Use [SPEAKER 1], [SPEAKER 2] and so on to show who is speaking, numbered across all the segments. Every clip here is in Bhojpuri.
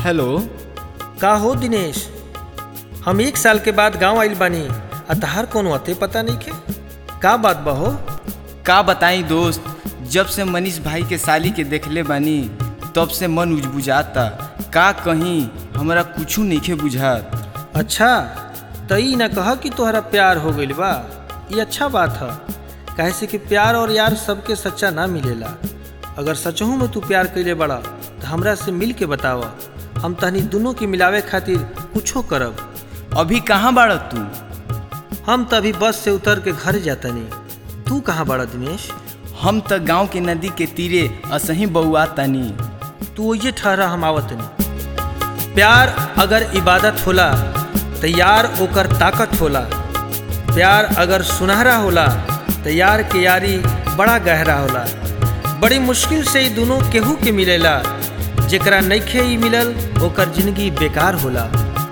[SPEAKER 1] हेलो
[SPEAKER 2] का हो दिनेश हम एक साल के बाद गांव आइल बानी आ तहार कोनो अते पता नहीं के का बात बा हो
[SPEAKER 1] का बताई दोस्त जब से मनीष भाई के साली के देखले बानी तब से मन उजबुझाता का कहीं हमरा कुछू नइखे बुझात
[SPEAKER 2] अच्छा त ई ना कह कि तोहरा प्यार हो गइल बा ये अच्छा बात है काहे से कि प्यार और यार सबके सच्चा ना मिलेला अगर सचहू में तू प्यार कइले बड़ा तो हमरा से मिल के बतावा हम तहनी दोनों के मिलावे खातिर कुछो करब
[SPEAKER 1] अभी कहाँ बाड़ तू
[SPEAKER 2] हम त अभी बस से उतर के घर जातनी तू कहाँ बड़ा दिनेश
[SPEAKER 1] हम त गांव के नदी के तीरे असही बउआ तनी
[SPEAKER 2] तू ये ठहरा हम आवतनी प्यार अगर इबादत होला तो यार ओकर ताकत होला प्यार अगर सुनहरा होला तो यार के यारी बड़ा गहरा होला बड़ी मुश्किल से ई दोनों केहू के मिलेला जेकरा नइखे ई मिलल ओकर जिंदगी बेकार होला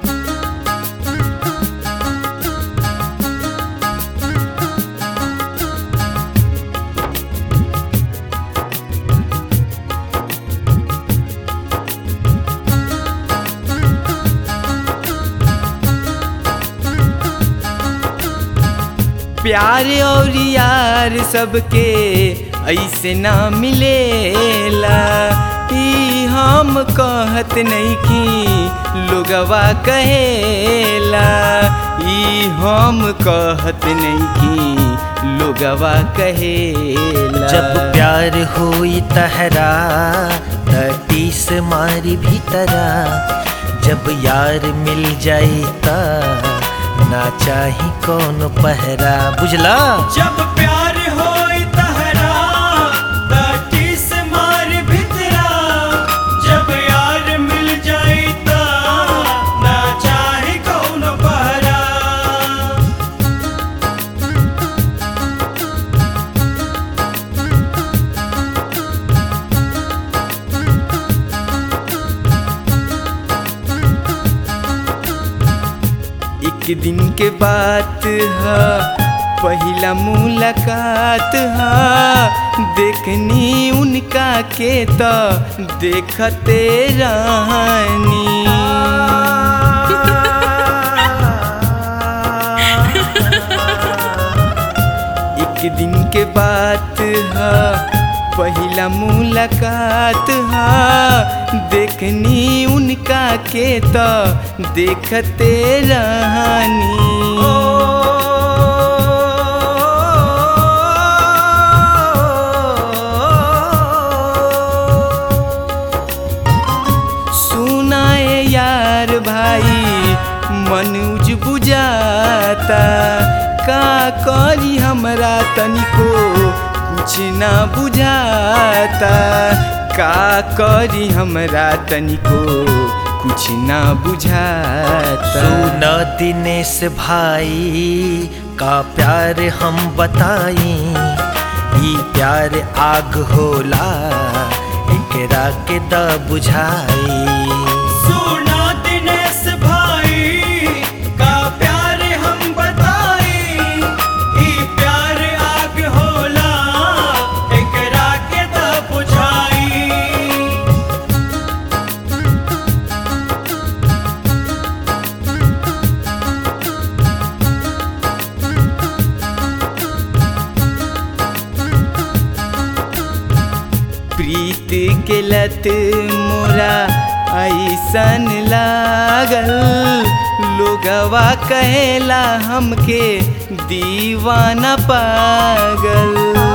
[SPEAKER 1] प्यार और यार सबके ऐसे ना मिलेला ई हम कहत नहीं कि लोगवा कहेला ई हम कहत नहीं कि लोगवा कहेला
[SPEAKER 2] जब प्यार होई तहरा तीस मारी भीतरा जब यार मिल जाई ता ना चाही कौन पहरा बुझला
[SPEAKER 3] जब प्यार होई तहरा दाटी से मार भितरा जब यार मिल जाई ता ना चाहे कौन पहरा
[SPEAKER 1] एक दिन के बात है पहला मुलाकात है देखनी उनका के तो देखते रहनी एक दिन के बात है पहला मुलाकात है देखनी उनका के तो देखते रहनी सुनाए यार भाई मन उज बुझाता का करी हमरा तनिको कुछ ना बुझाता का करी हमरा तनिको कुछ ना बुझाता
[SPEAKER 2] सुन दिनेश भाई का प्यार हम बताई ई प्यार आग होला एकरा के द बुझाई
[SPEAKER 3] सुना दिनेश भाई का प्यार हम बताई ई प्यार आग होला एकरा के द बुझाई
[SPEAKER 1] प्रीत के लत मोरा ऐसन लागल लोगवा कहेला हमके दीवाना पागल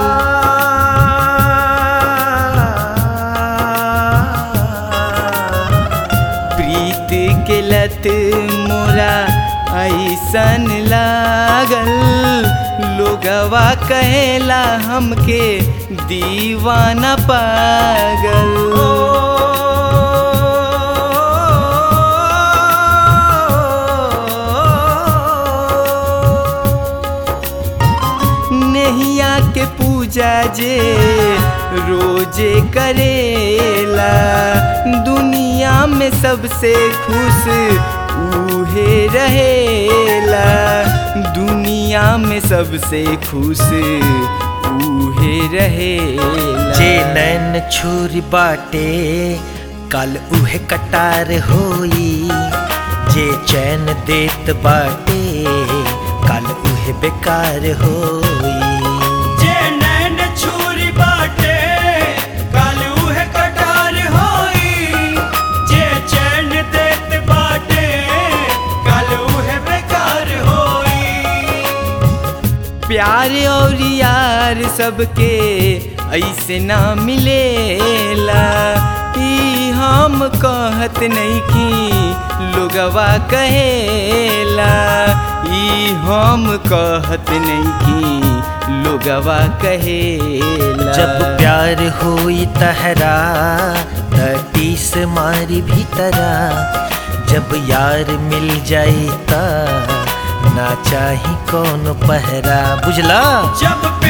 [SPEAKER 1] प्रीत के लत मोरा ऐसन लागल लोगवा कहेला हमके दीवाना पागल नैया के पूजा जे रोजे करेला दुनिया में सबसे खुश उहे रहेला दुनिया में सबसे खुश उहे रहेला
[SPEAKER 2] जे नैन छुरी बाटे
[SPEAKER 4] कल उहे कटार होई जे चैन देत बाटे कल उहे बेकार होई
[SPEAKER 3] जे नैन छुरी बाटे कल उहे कटार होई जे चैन देत बाटे कल उहे बेकार होई
[SPEAKER 1] प्यार और यार सबके ऐसे ना मिलेला ई हम कहत नहीं कि लोगवा कहेला ई हम कहत नहीं कि लोगवा कहेला
[SPEAKER 4] जब प्यार होई तहरा तीस मारी भीतरा जब यार मिल जाई ता ना चाही कौन पहरा बुझला
[SPEAKER 3] जब